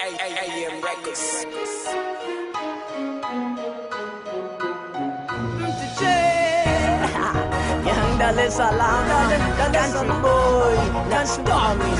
AM Records. Young Dar es Salaam, dancing boy, dance stormy,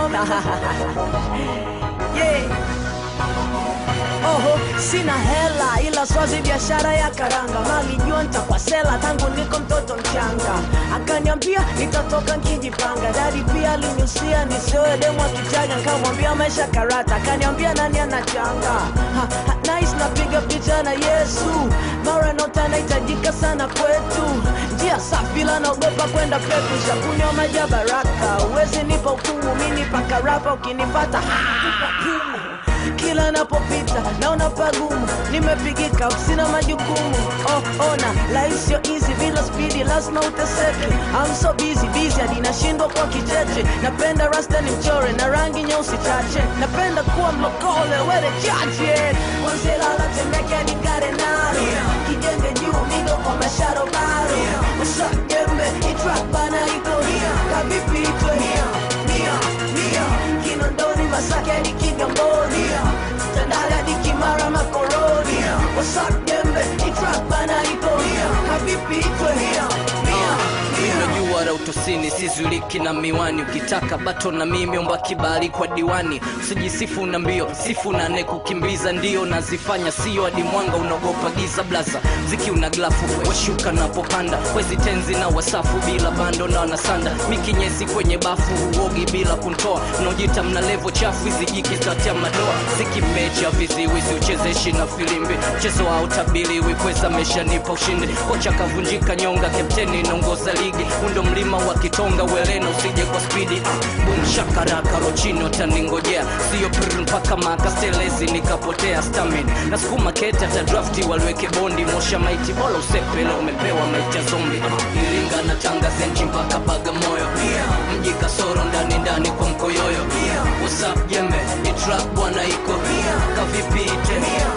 yeah. Oho, sina hela ila swazi biashara ya karanga, malijua nitakwasela tangu niko mtoto mchanga. Akaniambia nitatoka nkijipanga, dadi pia aliniusia nisioe demu akichaga, nikamwambia maisha karata, akaniambia nani anachanga ha, ha, nice napiga picha na Yesu, mara nota nahitajika sana kwetu, njia safi ila naogopa kwenda peku, shakunywa maji ya baraka, uwezi nipa hukumu, mi nipa karapa, ukinipata kila napopita naona pagumu, nimepigika, sina majukumu. Oh, ona life sio easy, bila spidi lazima uteseke. I'm so busy busy hadi nashindwa kwa kicheche. Napenda rasta ni mchore na rangi nyeusi chache, napenda kuwa mlokole wele chache. Wanzelala Temeke hadi Karenaro, kijenge juu migo kwa masharo baro. Usagembe itrack bana iko kavipi itwe Kinondoni Masaki hadi Kigamboni Tandale hadi Kimara Makoroni Wasakembe itrack bana iko kavipi itwe unajua la utosini sizuliki na miwani ukitaka bato na mimi omba kibali kwa diwani usijisifu na mbio sifu na ne kukimbiza ndio nazifanya sio hadi mwanga unaogopa giza blaza ziki una glafu washuka napopanda wezi tenzi na wasafu bila bando na wanasanda mikinyesi kwenye bafu uogi bila kuntoa unaojita mna levo chafu hizi jiki zitatia madoa ziki mecha viziwizi uchezeshi na filimbi mchezo wa utabiliwi kweza meshanipa ushindi kocha kavunjika nyonga kapteni naongoza ligi undo mlima wa kitonga welena usije kwa spidi uh, bum shakaraka rochino taningojea sio pr mpaka makastelezi nikapotea stamin na sukuma keta ta drafti waliweke bondi mosha maiti bola usepele umepewa maiti ya zombi uh, iringa na tanga zenchi mpaka bagamoyo mji kasoro ndani ndani kwa mkoyoyo usap jembe itrak bwana iko kavipite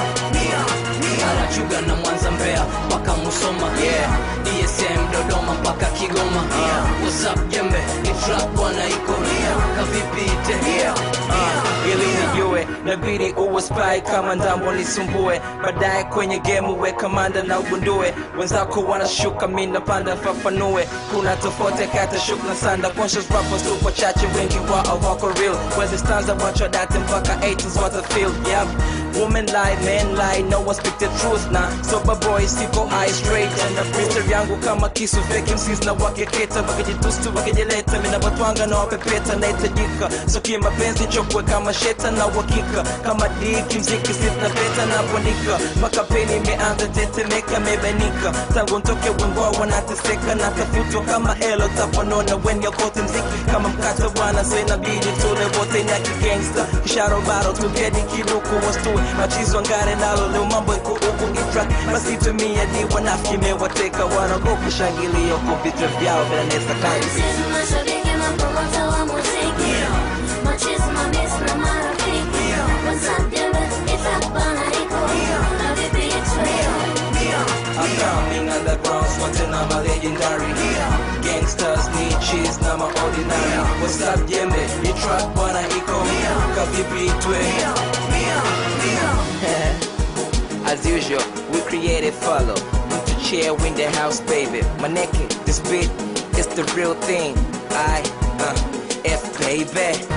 Karachuga na Mwanza Mbeya mpaka Musoma yeah. DSM Dodoma mpaka Kigoma uh, what's up jembe ni trap bwana iko kavipite uh, ili nijue nabidi uwe spy kama ndambo nisumbue baadaye kwenye game uwe kamanda na ugundue wenzako wanashuka mi napanda fafanue kuna tofauti kati shuk na sanda conscious rappers tupo chache wengi wao wako real wezi stanza wacho date mpaka 80s what I feel yep women lie men lie no one speak the truth na sober boy siko high straight na freestyle yangu kama kisu fake MCs na wakeketa wakijitustu wakijileta mina watwanga na wapepeta nahitajika so kimapenzi chokwe kama sheta na uhakika kama diki mziki sitna peta na ponika makapeni imeanza tetemeka mebanika tangu ntoke wengwa wanateseka na tafutwa kama elo tafanona wenye kote mziki kama mkate bwana so inabidi tule wote ni akigangsta kisharo baro tugedi kiluku wastue machizo ngare nalo leo mambo iko huku itrak basi tumia di wanafiki mewateka wanagopa shangilio kwa vita vyao vinanesa kanzi Sisi mashabiki mapromota wa muziki Machizi mabisi na marafiki WhatsApp jembe itakbana iko na vipi itwe I'm coming underground, smarter na my legendary Gangsters need cheese na my ordinary What's up jembe, ni track bwana iko Kavipi itwe As usual, we created follow Mtu chair win the house baby Maneke, this beat is the real thing I, uh, F baby